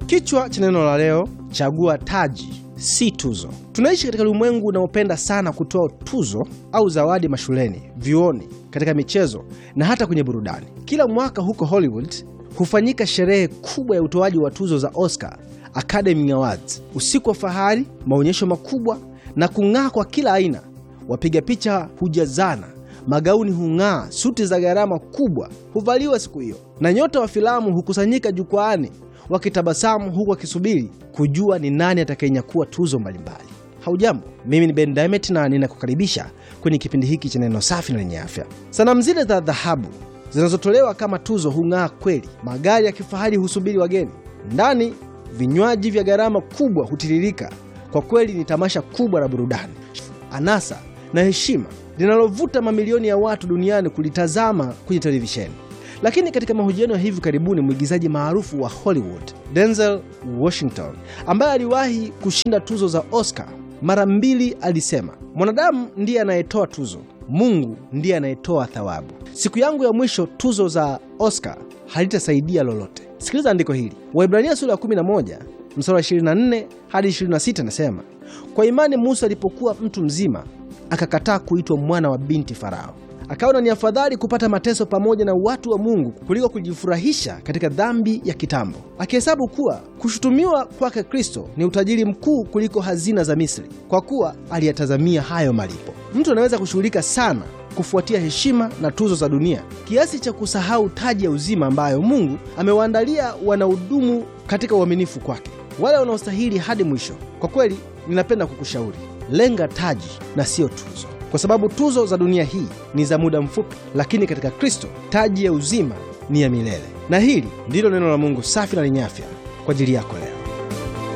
Kichwa cha neno la leo, chagua taji si tuzo. Tunaishi katika ulimwengu unaopenda sana kutoa tuzo au zawadi mashuleni, vyuoni, katika michezo na hata kwenye burudani. Kila mwaka huko Hollywood hufanyika sherehe kubwa ya utoaji wa tuzo za Oscar, Academy Awards, usiku wa fahari, maonyesho makubwa na kung'aa kwa kila aina. Wapiga picha hujazana, magauni hung'aa, suti za gharama kubwa huvaliwa siku hiyo, na nyota wa filamu hukusanyika jukwaani wakitabasamu huku wakisubiri kujua ni nani atakayenyakua tuzo mbalimbali. Haujambo, mimi ni Ben Diamond na ninakukaribisha kwenye kipindi hiki cha neno safi na lenye afya. Sanamu zile za dhahabu zinazotolewa kama tuzo hung'aa kweli. Magari ya kifahari husubiri wageni ndani, vinywaji vya gharama kubwa hutiririka. Kwa kweli ni tamasha kubwa la burudani, anasa na heshima linalovuta mamilioni ya watu duniani kulitazama kwenye televisheni. Lakini katika mahojiano ya hivi karibuni, mwigizaji maarufu wa Hollywood Denzel Washington, ambaye aliwahi kushinda tuzo za Oscar mara mbili, alisema mwanadamu ndiye anayetoa tuzo, Mungu ndiye anayetoa thawabu. Siku yangu ya mwisho tuzo za Oscar halitasaidia lolote. Sikiliza andiko hili, Waibrania sura ya 11 mstari wa 24 hadi 26, nasema kwa imani Musa alipokuwa mtu mzima akakataa kuitwa mwana wa binti Farao akaona ni afadhali kupata mateso pamoja na watu wa Mungu kuliko kujifurahisha katika dhambi ya kitambo, akihesabu kuwa kushutumiwa kwake Kristo ni utajiri mkuu kuliko hazina za Misri, kwa kuwa aliyatazamia hayo malipo. Mtu anaweza kushughulika sana kufuatia heshima na tuzo za dunia kiasi cha kusahau taji ya uzima ambayo Mungu amewaandalia wanaodumu katika uaminifu kwake, wale wanaostahili hadi mwisho. Kwa kweli, ninapenda kukushauri lenga taji na siyo tuzo kwa sababu tuzo za dunia hii ni za muda mfupi, lakini katika Kristo taji ya uzima ni ya milele. Na hili ndilo neno la Mungu safi na lenye afya kwa ajili yako leo.